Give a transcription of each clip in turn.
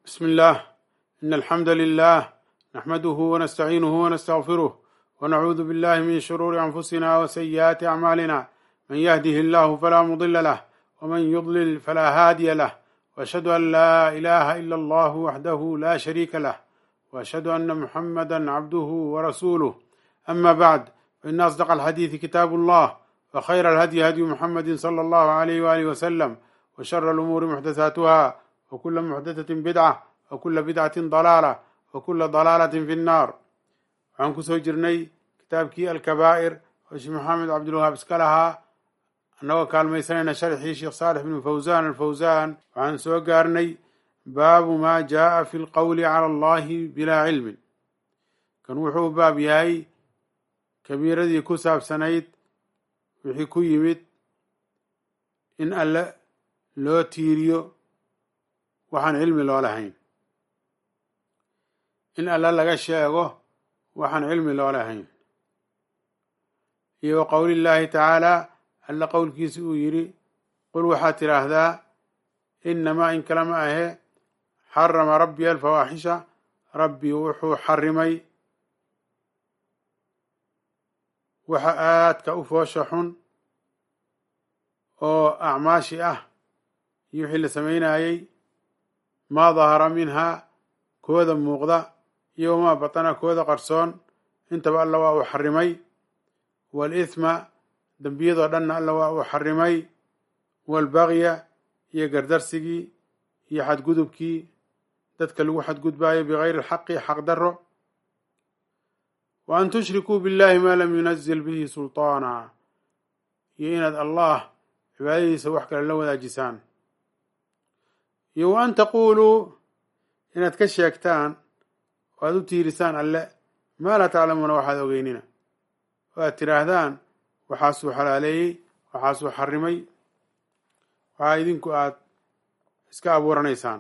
بسم الله إن الحمد لله نحمده ونستعينه ونستغفره ونعوذ بالله من شرور أنفسنا وسيئات أعمالنا من يهده الله فلا مضل له ومن يضلل فلا هادي له وأشهد أن لا إله إلا الله وحده لا شريك له وأشهد أن محمدا عبده ورسوله أما بعد فإن أصدق الحديث كتاب الله وخير الهدي هدي محمد صلى الله عليه وآله وسلم وشر الأمور محدثاتها وكل محدثة بدعة وكل بدعة ضلالة وكل ضلالة في النار waxaan kusoo jirnay kitaabkii alkabaa'ir oo sheekh maxamed cabdilwahaab iska lahaa annagoo kaalmaysanayna sharxii sheekh saalix bnu fawsaan alfawsaan waxaan soo gaarnay baabu maa jaaa fi lqowli cala allahi bilaa cilmin kan wuxuu baab yahay kabiiradii ku saabsanayd wixii ku yimid in alle loo tiiriyo waxaan cilmi loo lahayn in alle laga sheego waxaan cilmi loo lahayn iyo wa qowli llaahi tacaalaa alle qowlkiisa uu yidhi qul waxaad tidhaahdaa inamaa in kalama ahe xarama rabbi alfawaaxisha rabbi wuxuu xarimay waxa aadka u foosha xun oo acmaashi ah iyo wixii la samaynayey maa dahara minhaa kooda muuqda iyo wamaa batana kooda qarsoon intaba alla waa uu xarimay waalithma dembiyadoo dhanna alla waa uu xarimay waalbagya iyo gardarsigii iyo xadgudubkii dadka lagu xadgudbaayo bigayri alxaqi xaq daro wa an tushrikuu billahi maa lam yunazil bihi sulطaana iyo inaad allah cibaadadiisa wax kale la wadaajisaan iyo wa an taquuluu inaad ka sheegtaan oo aad u tiirisaan alle maa laa taclamuuna waxaad ogeynina oo aad tidhaahdaan waxaasuu xalaaleeyey waxaasuu xarimay waxaa idinku aad iska abuuranaysaan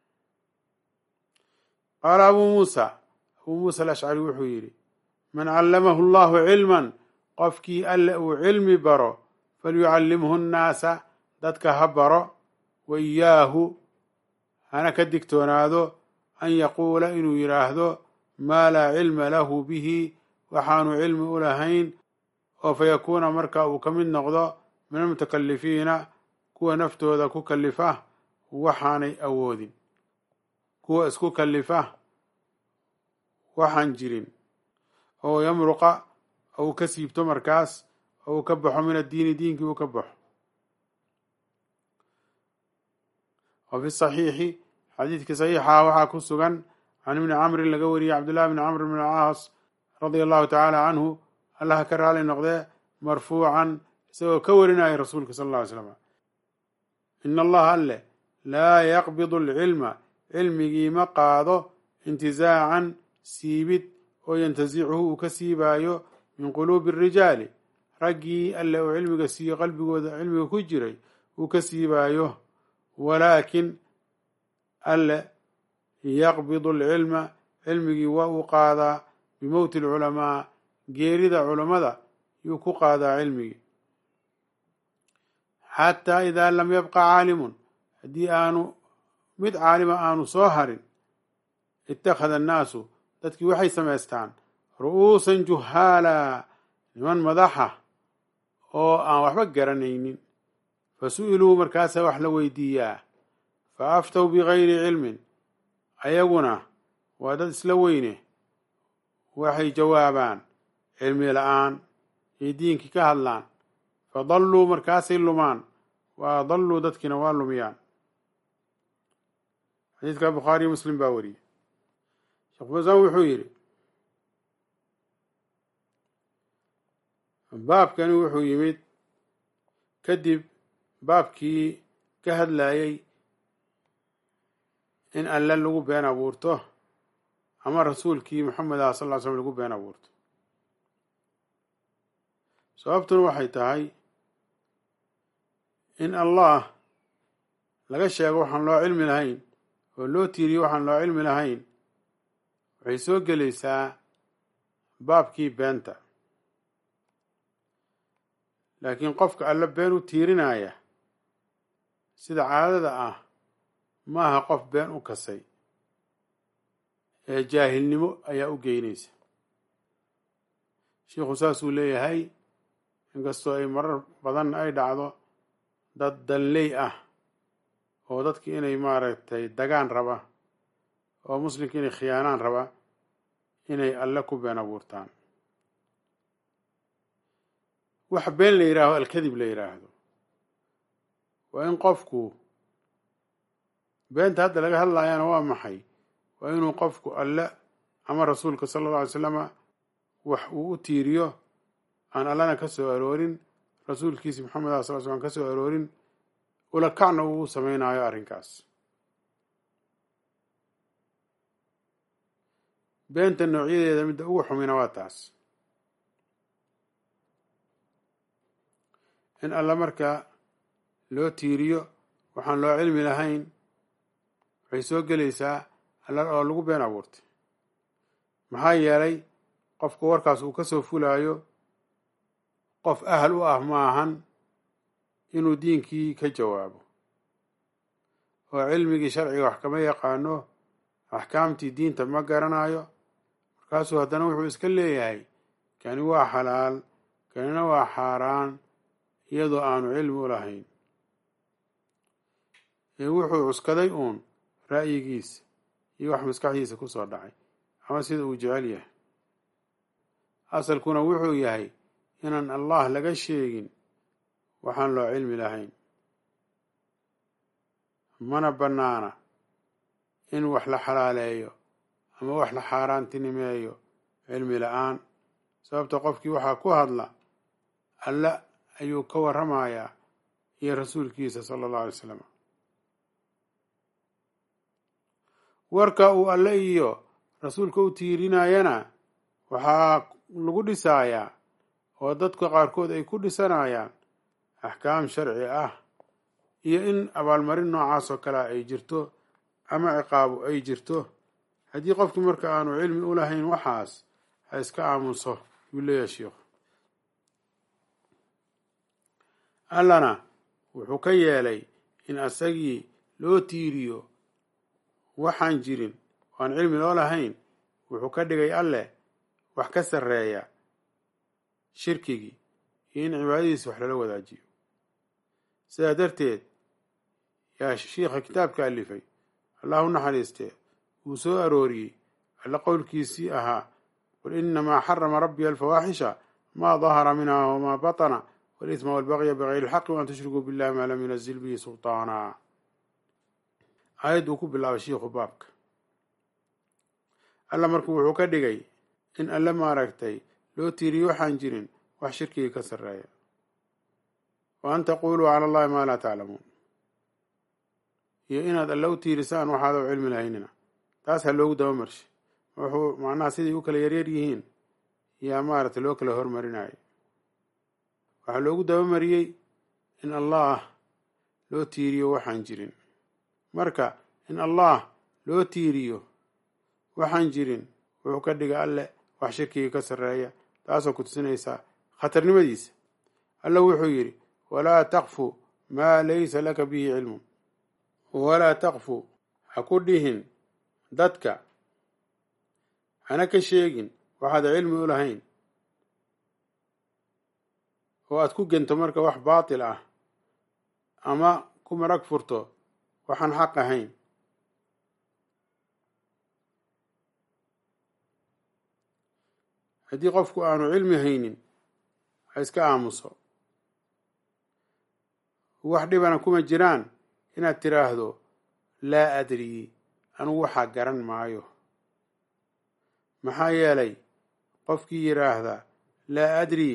qaala abuu muusa abuu muusa alashcari wuxuu yidhi man callamahu allahu cilman qofkii alle uu cilmi baro falyucallimhu nnaasa dadka ha baro wa iyaahu hana ka digtoonaado an yaquula inuu yidhaahdo maa laa cilma lahu bihi waxaanu cilmi u lahayn oo fa yakuuna marka uu ka mid noqdo min almutakalifiina kuwa naftooda ku kalifa waxaanay awoodin kuwa isku kalifa waxaan jirin oo yamruqa ou ka siibto markaas oo uu ka baxo min addiini diinkii uu ka baxo wa fi saxiixi xadiidkii saxiixa waxaa ku sugan can ibni camrin laga wariyey cabdullahi bni camr bn alcaas radia allahu tacaala canhu allaha ka raali noqdee marfuucan isagoo ka warinaya rasuulka sal alla ly slam ina allaha alle laa yaqbidu alcilma cilmigii ma qaado intizaacan siibid oo yantasicuhu uu ka siibaayo min quluubi arijaali raggii alle uu cilmiga siiyo qalbigooda cilmiga ku jiray uu ka siibaayo walaakin alle yaqbidu alcilma cilmigii waa uu qaadaa bimowti alculamaa geerida culammada yuu ku qaadaa cilmigii xataa idaa lam yabqa caalimun haddii aanu mid caalima aanu soo harin ittakhada annaasu dadkii waxay samaystaan ru'uusan juhaala niman madaxa oo aan waxba garanaynin fa su'iluu markaasaa wax la weydiiyaa fa aftow bigayri cilmin ayaguna waa dad isla weyne waxay jawaabaan cilmi la-aan iyo diinkii ka hadlaan fa dalluu markaasay lumaan wa adalluu dadkiina waa lumiyaan xadiidka bukhaariyo muslim baa wariyey sheekh fasaan wuxuu yidhi baabkani wuxuu yimid kadib baabkii ka hadlayey in alle lagu been abuurto ama rasuulkii maxamed ah sal ll ly slam lagu been abuurto sababtuna waxay tahay in allah laga sheego waxaan loo cilmi lahayn oo loo tiiriyo waxaan loo cilmi lahayn waxay soo gelaysaa baabkii beenta laakiin qofka alle been u tiirinaya sida caadada ah maaha qof been u kasay ee jaahilnimo ayaa u geynaysa sheikhu saasuu leeyahay inkastoo ay marar badan ay dhacdo dad danley ah oo dadki inay maaragtay dagaan raba oo muslimka inay khiyaanaan raba inay alle ku been abuurtaan wax been la yidhaaho alkadib la yidhaahdo waa in qofku beenta hadda laga hadlayana waa maxay waa inuu qofku alle ama rasuulka sala alla alay slama wax uu u tiiriyo aan allana ka soo aroorin rasuulkiisi maxamed ah sal slam ka soo aroorin ula kacna uu u samaynayo arrinkaas beenta noocyadeeda midda ugu xumina waa taas in alla markaa loo tiiriyo waxaan loo cilmi lahayn waxay soo gelaysaa alla oo lagu been abuurtay maxaa yeelay qofka warkaas uu ka soo fulaayo qof ahal u ah maahan inuu diinkii ka jawaabo oo cilmigii sharciga wax kama yaqaano axkaamtii diinta ma garanayo markaasuu haddana wuxuu iska leeyahay kani waa xalaal kanina waa xaaraan iyadoo aanu cilmi u lahayn ee wuxuu cuskaday uun ra'yigiisa iyo wax maskaxdiisa ku soo dhacay ama sida uu jecel yahay asalkuna wuxuu yahay inaan allah laga sheegin waxaan loo cilmi lahayn mana bannaana in wax la xalaaleeyo ama wax la xaaraantinimeeyo cilmi la-aan sababta qofkii waxaa ku hadla alle ayuu ka warramayaa iyo rasuulkiisa sala allahu alay slam warka uu alle iyo rasuulka u tiirinayana waxaa lagu dhisayaa oo dadka qaarkood ay ku dhisanayaan axkaam sharci ah iyo in abaalmarin noocaas oo kalea ay jirto ama ciqaabu ay jirto haddii qofkii marka aanu cilmi u lahayn waxaas ha iska aamuso yuu leeyahay sheikhu allana wuxuu ka yeelay in asagii loo tiiriyo waxaan jirin oo aan cilmi loo lahayn wuxuu ka dhigay alleh wax ka sarreeya shirkigii iyo in cibaadadiisa wax lala wadaajiyo sidaa darteed yaa shiikha kitaabka alifay allah u naxariistee wuu soo arooriyey alle qowlkiisii ahaa qul inamaa xarama rabbiya alfawaaxisha maa dahara minha wamaa batana walisma walbaqya bigayri ilxaqi waan tushrikuu billahi maa lam yunazil bihi sulطaana aayad uu ku bilaabay shiikhu baabka alla marku wuxuu ka dhigay in alle maaragtay loo tiiriyo waxaan jirin wax shirkigii ka sarreeya wa an taquluu cala allahi maa laa taclamuun iyo inaad alle u tiirisaan waxaadoo cilmi lahaynina taas ha loogu daba marshay wuxuu macnaha siday u kala yaryar yihiin yaa maaragtay loo kala hormarinayo waxaa loogu dabamariyey in allah loo tiiriyo waxaan jirin marka in allah loo tiiriyo waxaan jirin wuxuu ka dhiga alle wax shirkigii ka sarreeya taasoo ku tusinaysaa khatarnimadiisa alle wuxuu yidhi walaa taqfu maa laysa laka bihi cilmun walaa taqfu ha ku dhihin dadka hana ka sheegin waxaad cilmi u lahayn oo aad ku gento marka wax baatil ah ama ku marag furto waxaan xaq ahayn haddii qofku aanu cilmi haynin ha iska aamuso wax dhibana kuma jiraan inaad tiraahdo laa adrii anugu waxaa garan maayo maxaa yeelay qofkii yidhaahda laa adrii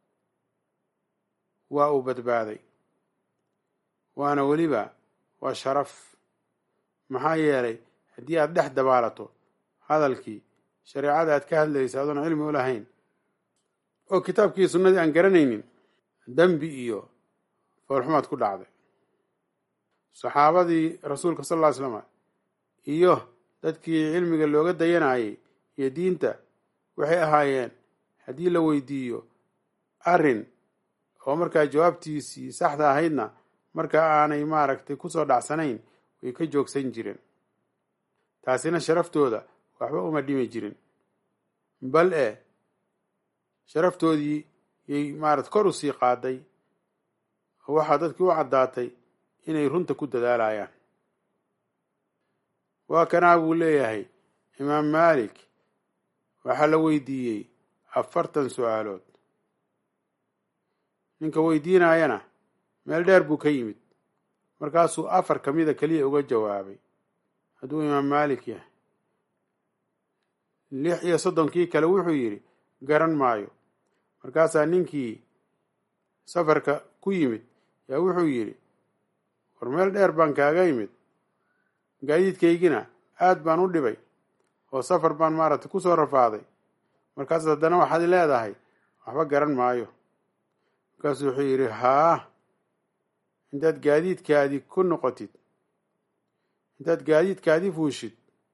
waa uu badbaaday waana weliba waa sharaf maxaa yeelay haddii aad dhex dabaalato hadalkii shareecada aad ka hadlaysa adoon cilmi u lahayn oo kitaabkii sunnadii aan garanaynin dembi iyo foolxumaad ku dhacday saxaabadii rasuulka sal ll ly slama iyo dadkii cilmiga looga dayanayay iyo diinta waxay ahaayeen haddii la weydiiyo arrin oo markaa jawaabtiisii saxda ahaydna markaa aanay maaragtay kusoo dhacsanayn way ka joogsan jireen taasina sharaftooda waxba uma dhimi jirin bal e sharaftoodii yay maarata kor u sii qaaday oo waxaa dadkii u caddaatay inay runta ku dadaalayaan waa kanaa buu leeyahay imaam maalik waxaa la weydiiyey afartan su-aalood ninka weydiinayana meel dheer buu ka yimid markaasuu afar ka mida keliya uga jawaabay hadduu imaam maalik yahay lix iyo soddonkii kale wuxuu yidhi garan maayo markaasaa ninkii safarka ku yimid yaa wuxuu yidhi war meel dheer baan kaaga yimid gaadiidkaygina aad baan u dhibay oo safar baan maaragtay ku soo rafaaday markaas haddana waxaad leedahay waxba garan maayo markaasuu wuxuu yidhi haa intaad gaadiidkaadii ku noqotid intaad gaadiidkaadii fuushid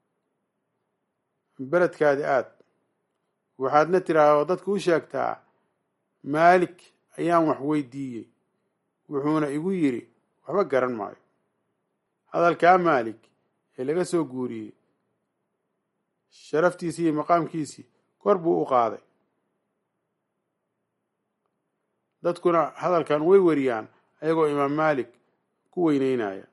beledkaadi aad waxaadna tiraahda oo dadka u sheegtaa maalik ayaan wax weydiiyey wuxuuna igu yidhi waxba garan maayo hadalkaa maalik ee laga soo guuriyey sharaftiisii iyo maqaamkiisii kor buu u qaaday dadkuna hadalkan way wariyaan ayagoo imaam maalik ku weyneynaya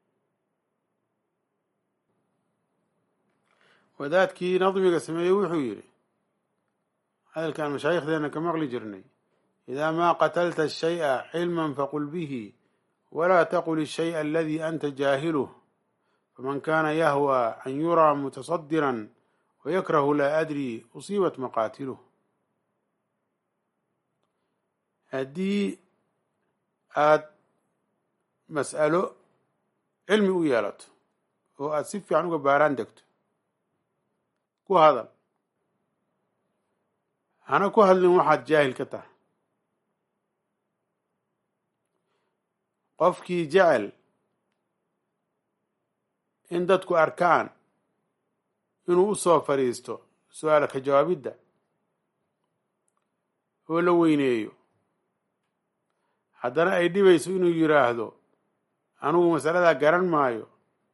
wadaadkii nadmiga sameeyey wuxuu yidhi hadalkaan mashaayikhdeena ka maqli jirnay idaa maa qatalta shay'a cilman faqul bihi walaa taqul ishay'a aladii anta jaahiluh faman kaana yahwa an yuraa mutasadiran wayakrahu laa adri usiibat maqaatiluh haddii aad mas'alo cilmi u yeelato oo aad si fiican uga baaraan degto ku hadal hana ku hadlin waxaad jaahil ka tahay qofkii jecel in dadku arkaan inuu u soo fadhiisto su-aal ka jawaabidda oo la weyneeyo haddana ay dhibayso inuu yidhaahdo anugu masaladaa garan maayo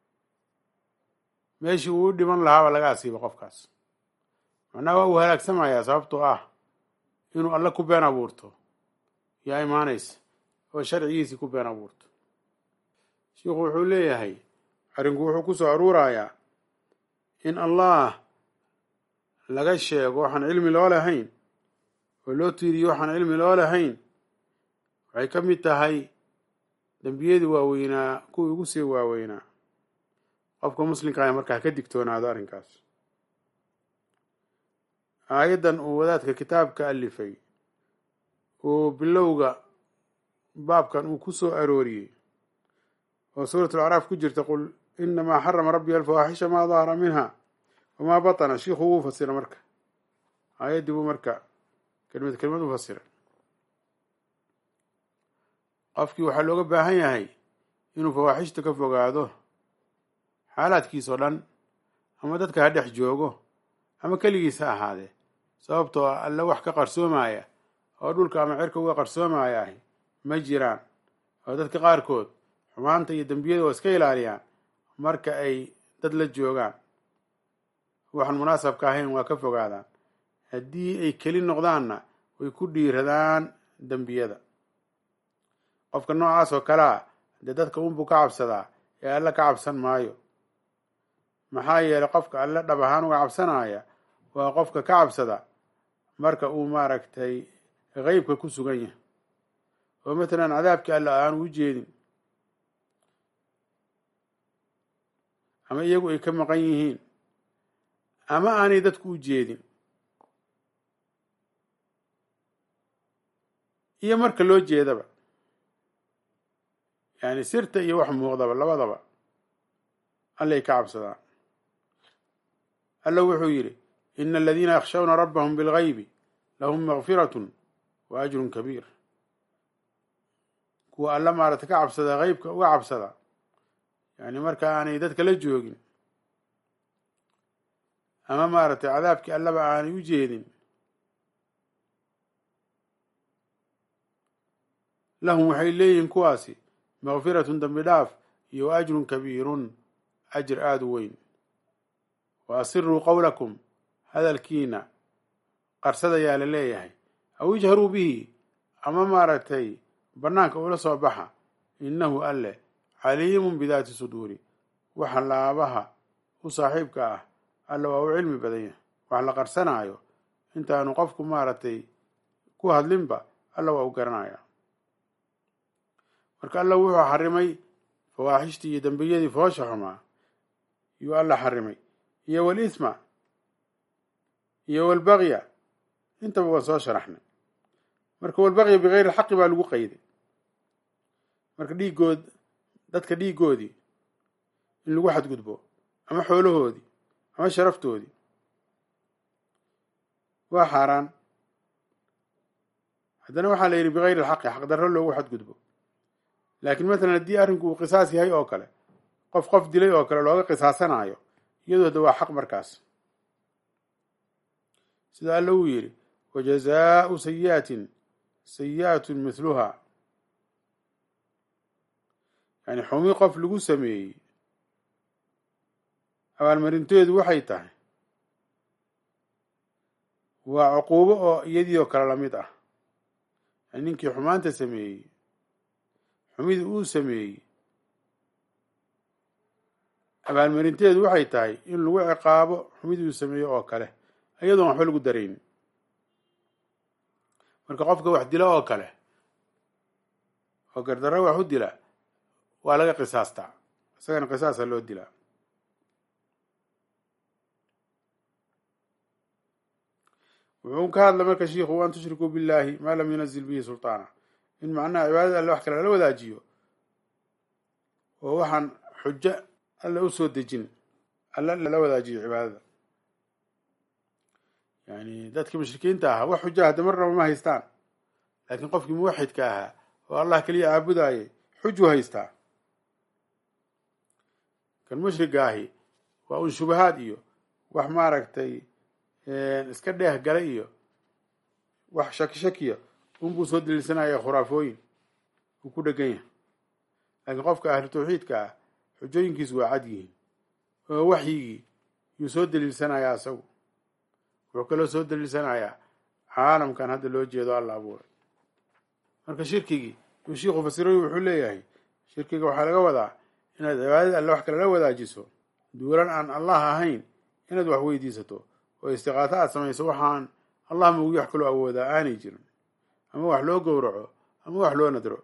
meeshii uu u dhiman lahaaba laga asiibo qofkaas macnaha waa uu halaagsamayaa sababtoo ah inuu alle ku been abuurto yaa imaanaysa oo sharcigiisii ku been abuurto shiikhu wuxuu leeyahay arrinku wuxuu ku soo aruurayaa in allah laga sheego waxaan cilmi loo lahayn oo loo tiiriyo waxaan cilmi loo lahayn waxay ka mid tahay dembiyadii waaweynaa kuwii ugu sii waaweynaa qofka muslimka ah markaa ka digtoonaado arrinkaas aayaddan uu wadaadka kitaabka alifay uu bilowga baabkan uu ku soo arooriyey oo suurat alacraaf ku jirta qul inamaa xarama rabbi alfawaaxisha maa dahara minha wamaa batana shiikhu wuu fasira marka aayaddii buu marka kelimad kelimad u fasira qofkii waxaa looga baahan yahay inuu fawaaxishta ka fogaado xaalaadkiisoo dhan ama dadka ha dhex joogo ama keligiis ha ahaadee sababtoo alle wax ka qarsoomaya oo dhulka ama cirka uga qarsoomaya ahi ma jiraan oo dadka qaarkood xumaanta iyo dembiyada waa iska ilaaliyaan marka ay dad la joogaan waxaan munaasabka ahayn waa ka fogaadaan haddii ay keli noqdaanna way ku dhiiradaan dembiyada qofka noocaas oo kale a dee dadka unbuu ka cabsadaa ee alle ka cabsan maayo maxaa yeelay qofka alle dhab ahaan uga cabsanaya waa qofka ka cabsada marka uu maaragtay qeybka ku sugan yahay oo matalan cadaabkii alle aanu u jeedin ama iyagu ay ka maqan yihiin ama aanay dadku u jeedin iyo marka loo jeedaba yani sirta iyo wax muuqdaba labadaba allay ka cabsadaan alla wuxuu yidhi ina aladiina yakhshawna rabbahum bilgaybi lahum makfiratun wa ajrun kabiir kuwa alla maarata ka cabsada qeybka uga cabsada yani marka aanay dadka la joogin ama maaragtay cadaabkii allaba aanay u jeedin lahum waxay leeyihiin kuwaasi makfiratun dambi dhaaf iyo ajrun kabiirun ajir aada u weyn wa asiruu qowlakum hadalkiina qarsadayaa la leeyahay aw ijharuu bihi ama maaragtay bannaanka ula soo baxa innahu alle caliimun bidaati suduuri waxa laabaha u saaxiibka ah alle waa u cilmi badan yahay wax la qarsanaayo intaanu qofku maaragtay ku hadlinba alla waa u garanaya marka alla wuxuu xarimay fawaaxishtii iyo dembiyadii foosha xumaa yuu alla xarimay iyo walisma iyo walbagya intaba waan soo sharaxnay marka walbagya bigayri alxaqi baa lagu qayday marka dhiigood dadka dhiigoodii in lagu xadgudbo ama xoolahoodii ama sharaftoodii waa xaaraan haddana waxaa la yidhi bigayri alxaqi xaqdarro loogu xadgudbo laakiin matalan haddii arrinku uu qisaas yahay oo kale qof qof dilay oo kale looga qisaasanaayo iyadoo da waa xaq markaas sida alla uu yidhi wajazaau sayi'atin sayi'atun mithluha yani xumi qof lagu sameeyey abaalmarinteedu waxay tahay waa cuquubo oo iyadii oo kale lamid ah yani ninkii xumaanta sameeyey xumidii uu sameeyey abaalmarinteedu waxay tahay in lagu ciqaabo xumidii uu sameeyey oo kale iyadoon waxba lagu darayn marka qofka wax dila oo kale oo gardarro wax u dila waa laga qisaastaa isagana qisaasa loo dilaa wuxuu ka hadla marka shiikhu an tushrikuu billahi maa lam yunazil bihi sulطaana in macnaha cibaadada alle wax kale lala wadaajiyo oo waxaan xujo alle u soo dejin alle lala wadaajiyo cibaadada yani dadkii mushrikiinta ahaa wax xujo hadda marnaba ma haystaan laakiin qofkii muwaxidka ahaa oo allah keliya caabudaayay xuju haystaa kan mushriga ahi waa un shubahaad iyo wax maaragtay iska dheeh gala iyo wax shaki shakiya unbuu soo daliilsanaya khuraafooyin uu ku dhegan yahay laakiin qofka ahlu tawxiidka ah xujooyinkiisu waa cad yihiin oo waxyigii yuu soo daliilsanayaa isagu wuxuu kaloo soo daliilsanayaa caalamkan hadda loo jeedo alla abuuray marka shirkigii yuu shiikhu fasiroy wuxuu leeyahay shirkiga waxaa laga wadaa inaad cibaadada alle wax kale la wadaajiso duulan aan allah ahayn inaad wax weydiisato oo istiqaato aad samayso waxaan allah maugi wax kaloo awoodaa aanay jirin ama wax loo gowraco ama wax loo nadro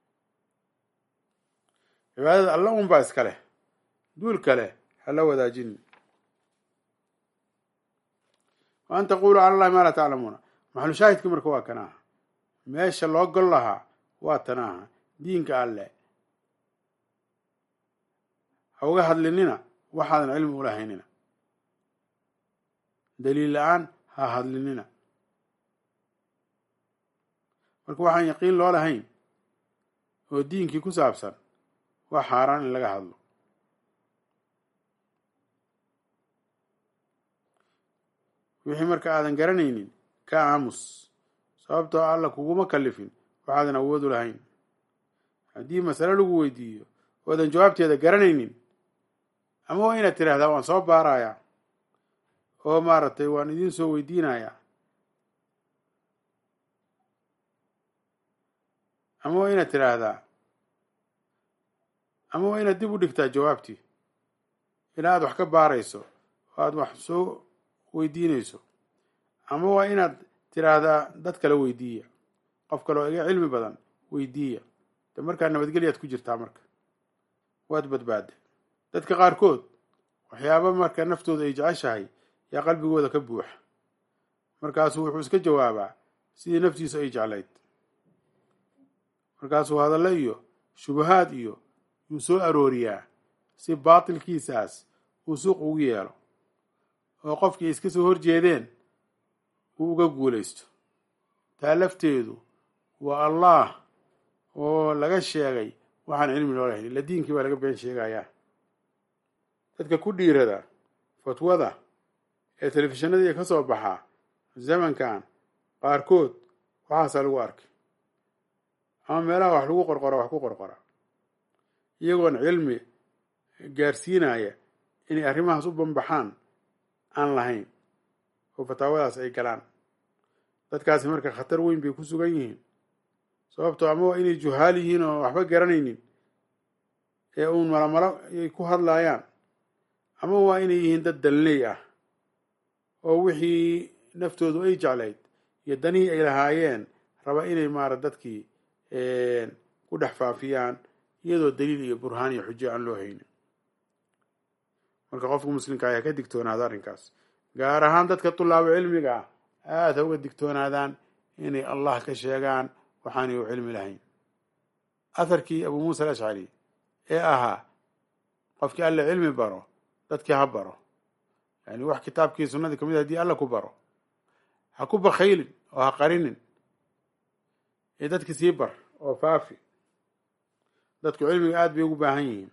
cibaadada alla un baa iska leh duul kale hala wadaajin wa an taquluu cala allahi maa laa taclamuuna maxalu shaahidka marka waa kan aha meesha loo gol lahaa waa tan aha diinka alle ha uga hadlinina waxaadan cilmi ulahaynina daliil la-aan ha hadlinina marka waxaan yaqiin loo lahayn oo diinkii ku saabsan waa xaaraan in laga hadlo wixii marka aadan garanaynin ka aamus sababtoo alla kuguma kalifin waxaadan awoodu lahayn haddii masale lagu weydiiyo oodan jawaabteeda garanaynin ama waa inaad tidhaahdaa waan soo baarayaa oo maaragtay waan idiin soo weydiinayaa ama waa inaad tidhaahdaa ama waa inaad dib u dhigtaa jawaabtii ilaa aad wax ka baarayso oo aad wax soo weydiinayso ama waa inaad tidhaahdaa dad kale weydiiya qof kale oo iga cilmi badan weydiiya de markaa nabadgelyaad ku jirtaa marka waad badbaadda dadka qaarkood waxyaaba marka naftooda ay jeceshahay yaa qalbigooda ka buuxa markaasuu wuxuu iska jawaabaa sidii naftiisu ay jeclayd markaasuu hadallo iyo shubahaad iyo yuu soo arooriyaa si baatilkiisaas uu suuq ugu yeelo oo qofkii iska soo horjeedeen uu uga guulaysto taa lafteedu waa allah oo laga sheegay waxaan cilmi loo lahayn ila diinkii baa laga been sheegayaa dadka ku dhiirada fatwada ee telefishinadii ka soo baxaa zamankan qaarkood waxaasaa lagu arkay ama meelaha wax lagu qorqora wax ku qorqora iyagoon cilmi gaarsiinaya inay arrimahaas u banbaxaan aan lahayn oo fataawadaas ay galaan dadkaasi marka khatar weyn bay ku sugan yihiin sababtoo ama waa inay juhaal yihiin oo waxba garanaynin ee uun malomalo ay ku hadlaayaan ama waa inay yihiin dad dalney ah oo wixii naftoodu ay jeclayd iyo danihii ay lahaayeen raba inay maara dadkii ku dhex faafiyaan iyadoo daliil iyo burhaan iyo xujo aan loo haynin marka qofka muslimka ayaa ka digtoonaada arrinkaas gaar ahaan dadka tulaabo cilmiga ah aada ha uga digtoonaadaan inay allah ka sheegaan waxaanay u cilmi lahayn atharkii abuu muusa alashcari ee ahaa qofkii alle cilmi baro dadkii ha baro yani wax kitaabkii sunnadii kamid hadii alla ku baro ha ku bakhaylin oo ha qarinin ee dadki sii bar oo faafi dadku cilmiga aada bay ugu baahan yihiin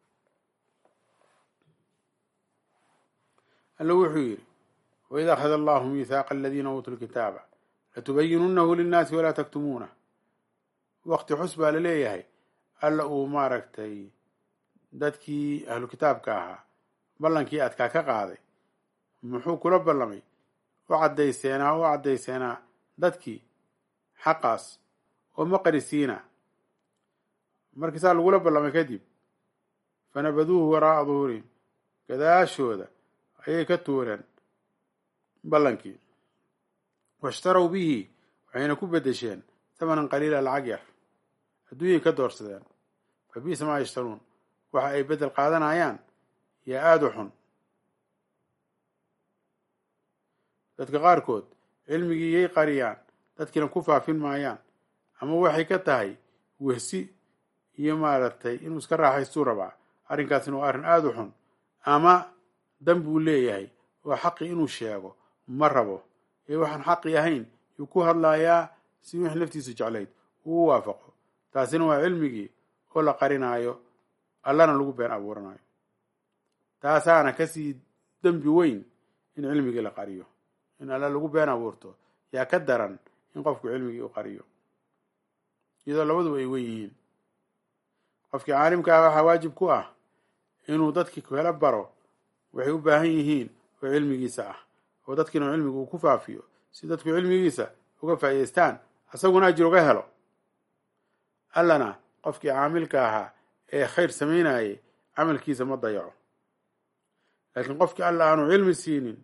alla wuxuu yidhi waid akhada allahu miihaaqa aladiina uutuu lkitaaba latubayinunahu linnaasi walaa taktumuunah waqti xus baa la leeyahay alla uu maaragtay dadkii ahlu kitaabka ahaa ballankii adkaa ka qaaday muxuu kula ballamay u caddayseenaa u caddayseenaa dadkii xaqaas oo ma qarisiina markii saa lagula ballamay kadib fanabaduuhu waraa'a duhurihim gadaashooda ayay ka tuureen ballankii washtarow bihi waxayna ku beddesheen tamanan qaliila lacag yar adduunyay ka doorsadeen fa biisa maa yashtaruun waxa ay beddel qaadanayaan yaa aada u xun dadka qaarkood cilmigii yay qariyaan dadkiina ku faafin maayaan ama waxay ka tahay wehsi iyo maaragtay inuu iska raaxaystuu rabaa arrinkaasina waa arrin aada u xun ama dan buu leeyahay oo xaqii inuu sheego ma rabo ee waxaan xaqii ahayn yuu ku hadlayaa si wix naftiisu jeclayd uu u waafaqo taasina waa cilmigii oo la qarinaayo allana lagu been abuuranayo taasaana kasii dembi weyn in cilmigii la qariyo in alla lagu been abuurto yaa ka daran in qofku cilmigii u qariyo iyadoo labaduba ay wen yihiin qofkii caalimka ah waxaa waajib ku ah inuu dadkii kala baro waxay u baahan yihiin oo cilmigiisa ah oo dadkiina cilmiga uu ku faafiyo si dadku cilmigiisa uga faa'idaystaan asaguna ajir uga helo allana qofkii caamilka ahaa ee khayr samaynayay camalkiisa ma dayaco laakiin qofkii alla aanu cilmi siinin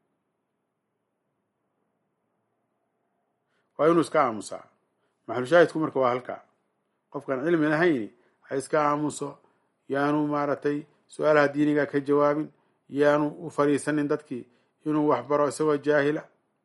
waa inuu iska aamusaa maxalushaahidku marka waa halkaa qofkaan cilmi lahayni ha iska aamuso yaanu maaragtay su-aalaha diiniga ka jawaabin yaanu u fariisanin dadkii inuu wax baro isagoo jaahila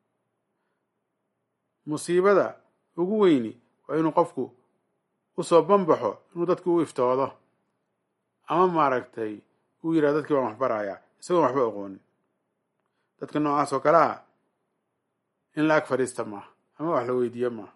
musiibada ugu weyni waa inuu qofku usoo banbaxo inuu dadki u iftoodo ama maaragtay uu yidhahdo dadkii baan wax barayaa isagoon waxba aqoonin dadka noocaas oo kale ah in la ag fadhiista maaha ama wax la weydiiye maaha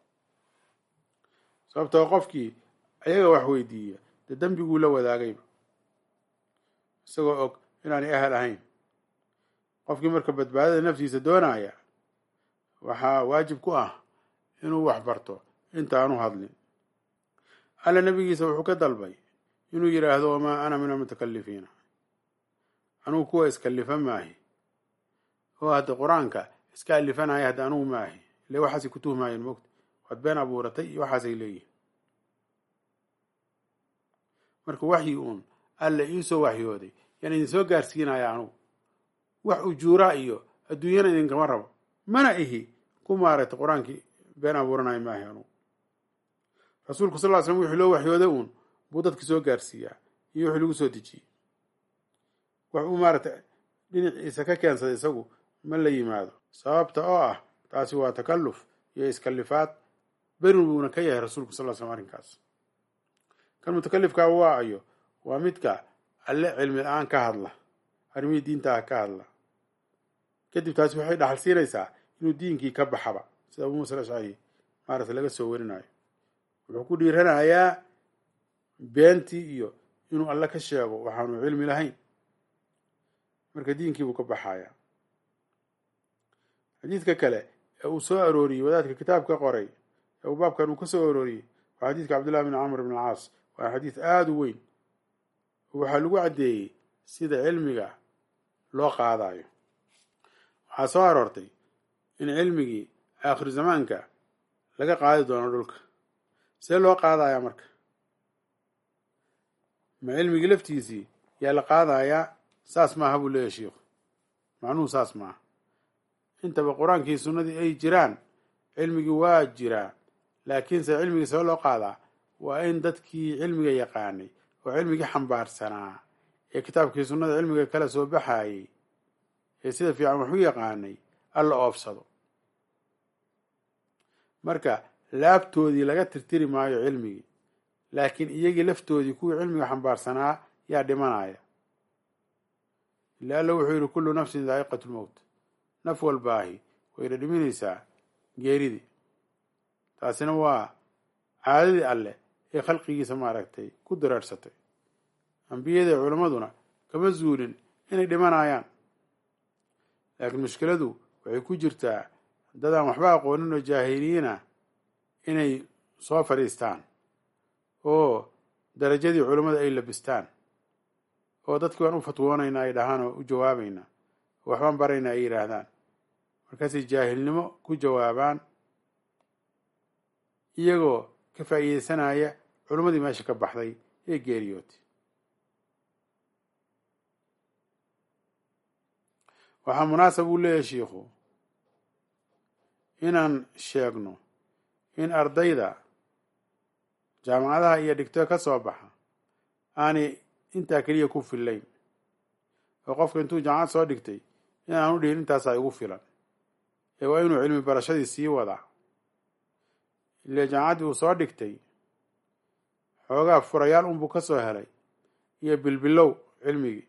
sababtoo qofkii ayaga wax weydiiya dee dembiguu la wadaagayba isagoo og inaanay ahal ahayn qofkii marka badbaadada naftiisa doonaya waxaa waajib ku ah inuu wax barto intaanu hadlin alla nabigiisa wuxuu ka dalbay inuu yidhaahdo wamaa ana min almutakalifiina anugu kuwa iskalifa maahi oo hadda qur-aanka iska alifanaya hadda anugu maahi ile waxaasay ku tuhmaayeen mogta waad been abuuratay iyo waxaasay leeyihin marka waxyi uun alla iisoo waxyooday yaan idin soo gaarsiinaya anugu wax ujuuraa iyo adduunyana idinkama rabo mana ihi ku maaragtay qur-aankii been abuuranayo maahi anugu rasuulku sal ll ly slam wixii loo waxyooday uun buu dadka soo gaarsiiyaa iyo wixii lagu soo dejiyey wax uu maaragtay dhinaciisa ka keensaday isagu ma la yimaado sababta oo ah taasi waa takalluf iyo iskalifaad berin buuna ka yahay rasuulku sal ly slam arrinkaas kan mutakalifkaa waa ayo waa midka alle cilmi la-aan ka hadla arrimihii diinta ah ka hadla kadib taasi waxay dhaxal siinaysaa inuu diinkii ka baxaba sida abuu musa ashcari maaragtay laga soo warinayo wuxuu ku dhiiranayaa beentii iyo inuu alle ka sheego waxaanu cilmi lahayn marka diinkiibuu ka baxaya xadiidka kale ee uu soo arooriyey wadaadka kitaabka qoray ee uu baabkan uu ka soo arooriyey waa xadiidka cabdullahi bn camr bn alcaas waa xadiid aada u weyn waxaa lagu caddeeyey sida cilmiga loo qaadayo waxaa soo aroortay in cilmigii aakhiru zamaanka laga qaadi doono dhulka see loo qaadayaa marka ma cilmigii laftiisii yaa la qaadayaa saas maaha buu leeyahy shiikhu macnuhu saas maaha intaba qur-aankii sunnadii ay jiraan cilmigii waa jiraa laakiinse cilmigii see loo qaadaa waa in dadkii cilmiga yaqaanay oo cilmigii xambaarsanaa ee kitaabkii sunnada cilmiga kala soo baxayey ee sida fiican wax u yaqaanay alla oobsado marka laabtoodii laga tirtiri maayo cilmigii laakiin iyagii laftoodii kuwii cilmiga xambaarsanaa yaa dhimanaya ila alla wuxuu yidhi kullu nafsin daa'iqatu lmowt naf walbaahi wayna dhiminaysaa geeridii taasina waa caadadii alleh ee khalqigiisa maaragtay ku dareersatay ambiyada ee culammaduna kama zuulin inay dhimanayaan laakiin mushkiladu waxay ku jirtaa dadaan waxba aqoonin oo jaahiliyiina inay soo fadhiistaan oo darajadii culammada ay labistaan oo dadkii waan u fatwoonaynaa ay dhahaan oo u jawaabaynaa oo waxbaan baraynaa ay yidhaahdaan markaasay jaahilnimo ku jawaabaan iyagoo ka faa'iideysanaya culimmadii meesha ka baxday ee geeriyootay waxaa munaasab uu leeyahay shiikhu inaan sheegno in ardayda jaamacadaha iyo dhigto ka soo baxa aanay intaa keliya ku fillayn oo qofka intuu jaamacad soo dhigtay in aan u dhihin intaasaa igu filan ee waa inuu cilmi barashadii sii wadaa ile jaamacaddii uu soo dhigtay xoogaa furayaal unbuu ka soo helay iyo bilbilow cilmigii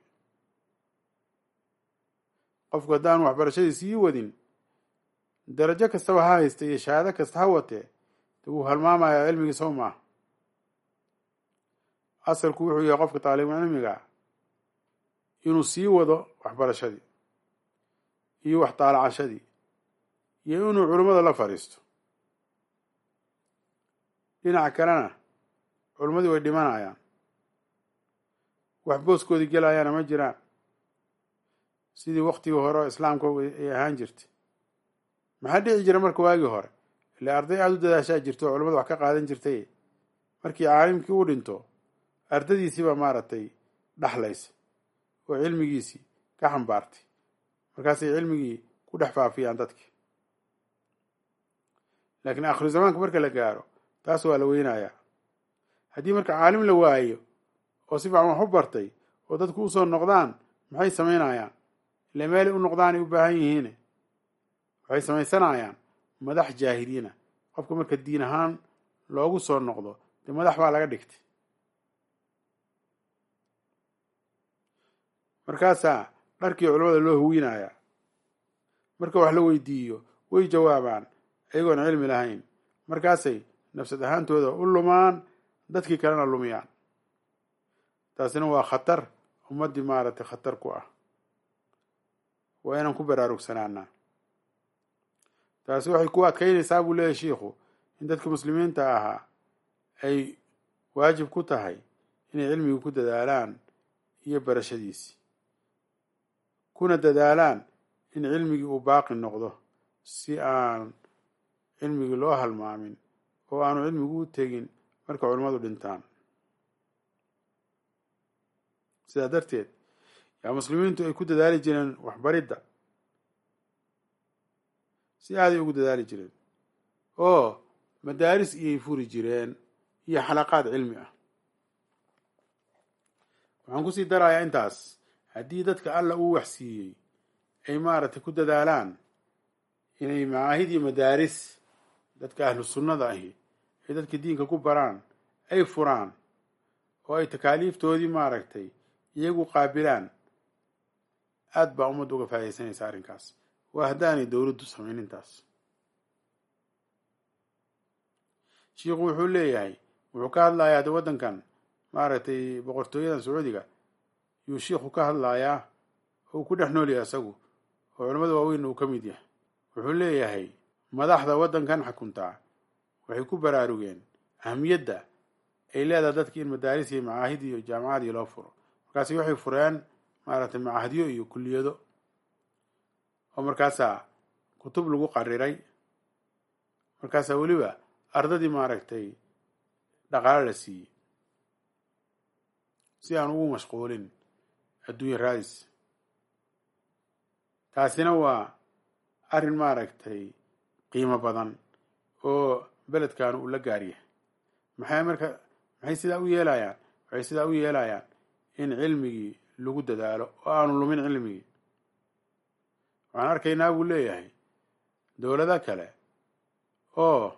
qofku haddaan waxbarashadii sii wadin darajo kastaba ha haysta iyo shahaado kasta ha watee de wuu halmaamayaa cilmigii sow maaha asalku wuxuu yahay qofka taalibu cilmiga inuu sii wado waxbarashadii iyo wax taalacashadii iyo inuu culimmada la fadhiisto dhinaca kalena culimmadii way dhimanayaan wax booskoodii gelayaana ma jiraan sidii waktigii hore oo islaamka ay ahaan jirtay maxaa dhici jira marka waagii hore ile arday aada u dadaashaa jirto oo culamada wax ka qaadan jirtay markii caalimkii u dhinto ardadiisii baa maaragtay dhaxlaysa oo cilmigiisii ka xambaartay markaasay cilmigii ku dhex faafiyaan dadkii laakiin aakhiru zamaanka marka la gaaro taas waa la weynayaa haddii marka caalim la waayo oo si fiican wax u bartay oo dadku usoo noqdaan maxay samaynayaan ile meelay u noqdaanay u baahan yihiine waxay samaysanayaan madax jaahiliina qofka marka diin ahaan loogu soo noqdo dee madax baa laga dhigtay markaasaa dharkii culamada loo huwinayaa marka wax la weydiiyo way jawaabaan ayagoon cilmi lahayn markaasay nafsad ahaantooda u lumaan dadkii kalena lumiyaan taasina waa khatar ummaddii maaragtay khatar ku ah waa inaan ku baraarugsanaanaa taasi waxay ku adkaynaysaa buu leeyahy shiikhu in dadka muslimiinta ahaa ay waajib ku tahay inay cilmiga ku dadaalaan iyo barashadiisii kuna dadaalaan in cilmigii uu baaqi noqdo si aan cilmigii loo halmaamin oo aanu cilmigu u tegin marka culimmadu dhintaan sidaa darteed yaa muslimiintu ay ku dadaali jireen waxbaridda si aaday ugu dadaali jireen oo madaaris iyay furi jireen iyo xalaqaad cilmi ah waxaan kusii darayaa intaas haddii dadka alla uu waxsiiyey ay maaragtay ku dadaalaan inay macaahid iyo madaaris dadka ahlu sunnada ahi ay dadka diinka ku baraan ay furaan oo ay takaaliiftoodii maaragtay iyagu qaabilaan aada baa ummadda uga faa'idaysanaysa arrinkaas waa haddaanay dowladdu samayn intaas shiikhu wuxuu leeyahay wuxuu ka hadlayaa de waddankan maaragtay boqortooyadan sacuudiga yuu shiikhu ka hadlayaa oo uu ku dhex nool yahay isagu oo culamada waaweynna uu ka mid yahay wuxuu leeyahay madaxda waddankan xukuntaa waxay ku baraarugeen ahamiyadda ay leedahay dadki in madaaris iyo macaahid iyo jaamacadii loo furo markaasi waxay fureen maaragtay macahadyo iyo kulliyado oo markaasaa kutub lagu qariray markaasaa weliba ardadii maaragtay dhaqaalo la siiyey si aan ugu mashquulin adduunya raadis taasina waa arrin maaragtay qiimo badan oo beledkan uu la gaaryahay maxay marka maxay sidaa u yeelayaan waxay sidaa u yeelayaan in cilmigii lagu dadaalo oo aanu lumin cilmigii waxaan arkaynaa buu leeyahay dowlado kale oo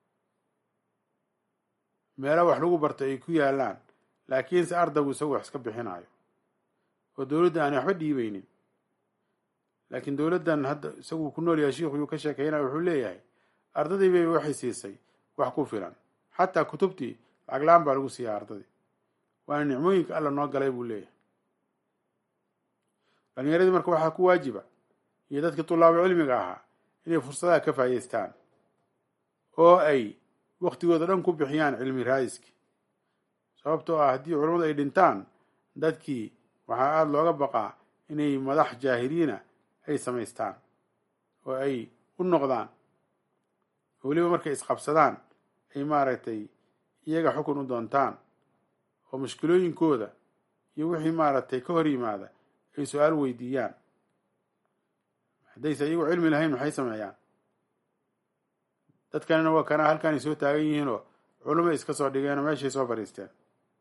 meelo wax lagu barto ay ku yaalaan laakiinse ardaygu isagu wax iska bixinayo oo dowladda aanay waxba dhiibaynin laakiin dowladdan hadda isagu ku nool yahay shiikhu yuu ka sheekeynaya wuxuu leeyahay ardadii bay waxay siisay wax ku filan xataa kutubtii lacag la-aan baa lagu siiyaa ardadii waana nicmooyinka alla noo galay buu leeyahay dhalinyaradii marka waxaa ku waajiba iyo dadkii tulaabo cilmiga ahaa inay fursadaha ka faa'idaystaan oo ay waktigooda dhan ku bixiyaan cilmi raadiski sababtoo ah haddii culammadu ay dhintaan dadkii waxaa aada looga baqaa inay madax jaahiliina ay samaystaan oo ay u noqdaan oo weliba markay isqabsadaan ay maaragtay iyaga xukun u doontaan oo mushkilooyinkooda iyo wixii maaragtay ka hor yimaada ay su-aal weydiiyaan haddayse iyagu cilmi lahayn maxay sameeyaan dadkanina waa kana halkaanay soo taagan yihiinoo culumay iska soo dhigeenoo meeshay soo fadhiisteen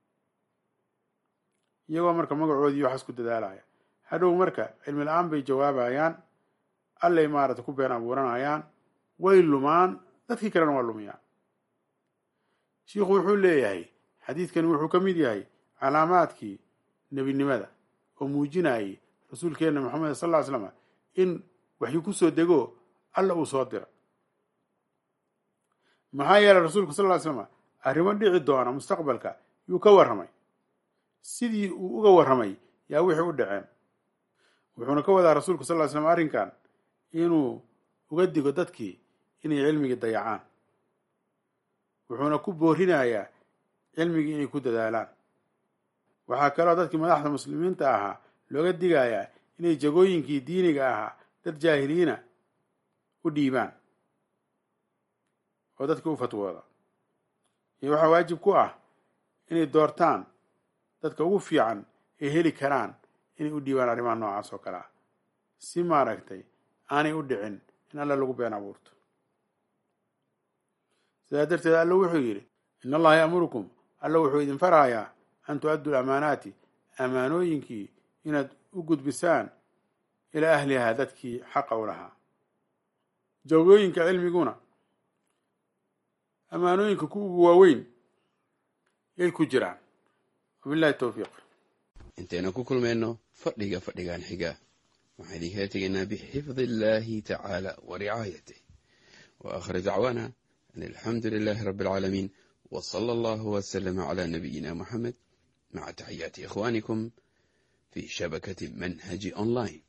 iyagoo marka magacoodii waxaas ku dadaalaya hadhow marka cilmi la-aan bay jawaabayaan allay maaragtay ku been abuuranayaan way lumaan dadkii kalena waa lumiyaan shiikhu wuxuu leeyahay xadiidkani wuxuu ka mid yahay calaamaadkii nebinimada oo muujinayay rasuulkeenna maxamed sal ll ly slam in waxyu ku soo dego alla uu soo dira maxaa yeelay rasuulku sal ly slam arrimo dhici doona mustaqbalka yuu ka warramay sidii uu uga warramay yaa wixii u dhaceen wuxuuna ka wadaa rasuulku sal ly slam arrinkan inuu uga digo dadkii inay cilmigii dayacaan wuxuuna ku boorinayaa cilmigii inay ku dadaalaan waxaa kaloo dadkii madaxda muslimiinta ahaa looga digayaa inay jagooyinkii diiniga ahaa dad jaahiliina u dhiibaan oo dadkii u fatwooda iyo waxaa waajib ku ah inay doortaan dadka ugu fiican ay heli karaan inay u dhiibaan arrimaha noocaas oo kale ah si maaragtay aanay u dhicin in alla lagu been abuurto sidaa darteed alla wuxuu yidhi in allaha ya'murukum alla wuxuu idin farayaa an tu-addu lamaanaati amaanooyinkii inaad u gudbisaan ilaa ahlihaa dadkii xaqa u lahaa jawgooyinka cilmiguna amaanooyinka ku ugu waaweyn yay ku jiraan wabillahi towfiiq intaynu ku kulmayno fadhiga fadhigan xiga waxaan idinkaga tegaynaa bixifdi illaahi tacaala wa ricaayatih wa aakhir dacwaana an alxamdu lilaahi rabbi alcaalamiin wa sala allahu wasalama calaa nabiyina moxamed maca taxiyaati ikhwaanikum fi shabakati manhaji online